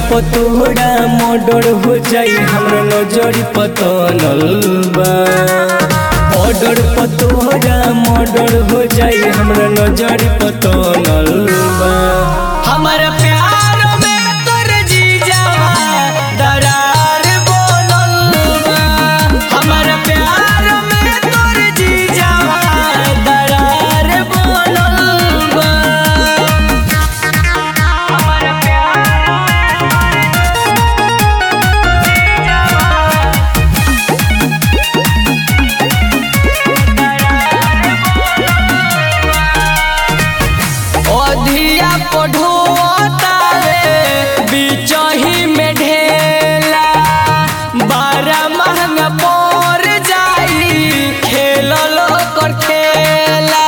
पतोड़ा murder हो जाई हमरा नजर पतनल बा ऑर्डर पतोड़ा मर्डर हो जाई हमरा नजर पतनल बा हमर प्यार में तोर जीजावा दरार बोलल बा हमर प्यार में तोर जीजावा दरार बोलल बा हमर प्यार में अधिया पढ़ोतावे बिचही में ढेला बारह महंगा पड़ जाई खेलल कर खेला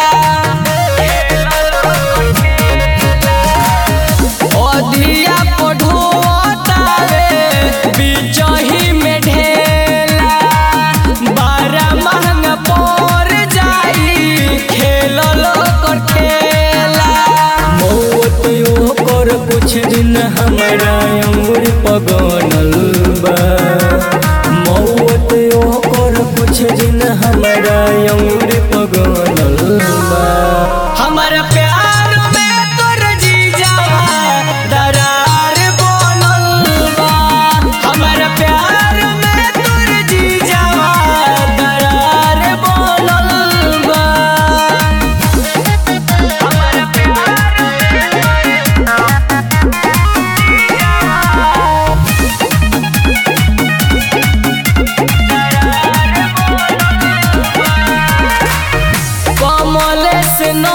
अधिया पढ़ोतावे बिचही में ढेला बारह महंगा पड़ जाई खेलल कर खेला मौत ओकर कुछ दिन हमरा अंगुर पगनल बा मौत ओकर कुछ दिन हमरा अंगुर पगनल बा हमर प्यार में तोर जीजावा दरार बोलल बा हमर प्यार में तोर जीजावा दरार बोलल बा हमर प्यार कमल से न